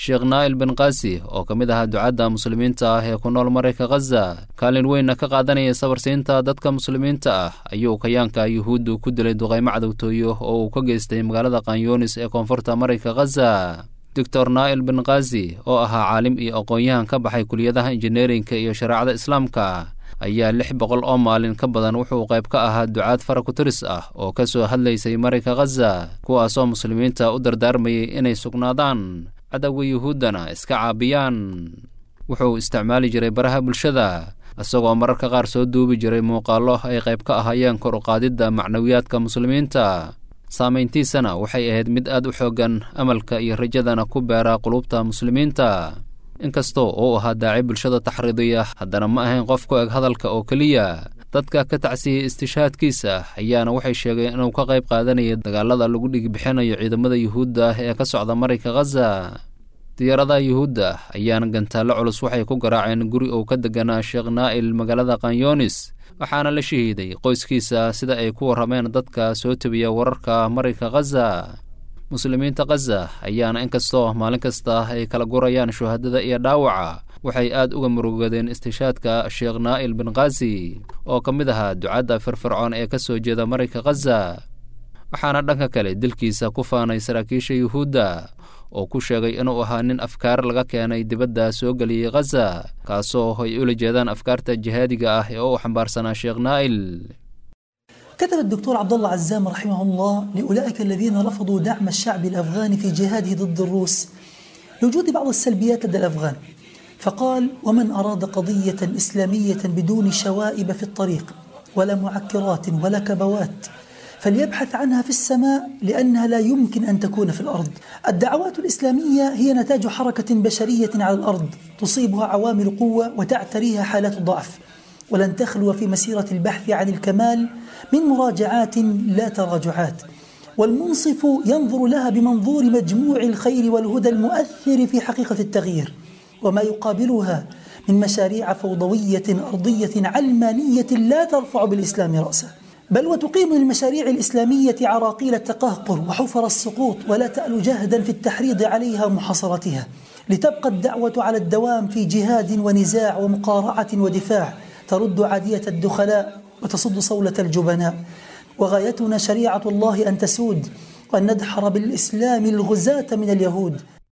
sheekh naa'il bin kaasi oo ka mid ahaa ducadda muslimiinta ah ee ku nool marayka khaza kaalin weynna ka qaadanaya sabarsiinta dadka muslimiinta ah ayuu kayaanka yuhuuddu ku dilay duqaymo cadowtooyo oo uu ka geystay magaalada kanyunis ee koonfurta marayka khaza doctor naa'il bin kazi oo ahaa caalim iyo aqoon-yahan ka baxay kuliyadaha injineerinka iyo shareecada islaamka ayaa lix boqol oo maalin ka badan wuxuu qayb ka ahaa ducaad fara ku-tiris ah oo ka soo hadlaysay marayka khaza kuwaasoo muslimiinta u dardaarmayay inay sugnaadaan cadowga yuhuuddana iska caabiyaan wuxuu isticmaali jiray baraha bulshada isagoo mararka qaar soo duubi jiray muuqaallo ay qayb ka ahaayeen kor uqaadidda macnawiyaadka muslimiinta saamayntiisana waxay ahayd mid aad u xooggan amalka iyo rajadana ku beera qulubta muslimiinta inkastoo uu ahaa daaci bulshada taxriidiya haddana ma ahayn qof ku eg hadalka oo keliya dadka ka tacsiyey istishaadkiisa ayaana waxay sheegeen inuu ka qayb qaadanayay dagaalada lagu dhigbixinayo ciidamada yuhuudda ee ka socda marayka khaza diyaaradaha yuhuudda ayaana gantaallo culus waxay ku garaaceen guri uu ka deganaa sheekh naa'il magaalada kanyunis waxaana la shahiiday qoyskiisa sida ay ku warrameen dadka soo tebiya wararka marayka khaza muslimiinta khaza ayaana inkastoo maalin kasta ay kala gurayaan shuhadada iyo dhaawaca waxay aad uga murugadeen istishaadka sheekh naa'il bin khazi oo ka mid ahaa ducadda firfircoon ee ka soo jeeda marayka khaza waxaana dhanka kale dilkiisa ku faanay saraakiisha yuhuudda oo ku sheegay inuu ahaa nin afkaar laga keenay dibadda soo geliyey khaza kaasoo ay ula jeedaan afkaarta jihaadiga ah ee u xambaarsanaa sheekh naa'il كتب الدكتور عبد الله عزام رحمه الله لأولئك الذين رفضوا دعم الشعب الأفغاني في جهاده ضد الروس لوجود بعض السلبيات لدى الأفغان فقال ومن أراد قضية إسلامية بدون شوائب في الطريق ولا معكرات ولا كبوات فليبحث عنها في السماء لأنها لا يمكن أن تكون في الأرض الدعوات الإسلامية هي نتاج حركة بشرية على الأرض تصيبها عوامل قوة وتعتريها حالات ضعف ولن تخلو في مسيرة البحث عن الكمال من مراجعات لا تراجعات والمنصف ينظر لها بمنظور مجموع الخير والهدى المؤثر في حقيقة التغيير وما يقابلها من مشاريع فوضوية أرضية علمانية لا ترفع بالإسلام رأسه بل وتقيم للمشاريع الإسلامية عراقيل التقهقر وحفر السقوط ولا تأل جهدا في التحريض عليها ومحاصرتها لتبقى الدعوة على الدوام في جهاد ونزاع ومقارعة ودفاع ترد عادية الدخلاء وتصد صولة الجبناء وغايتنا شريعة الله أن تسود وأن ندحر بالإسلام الغزاة من اليهود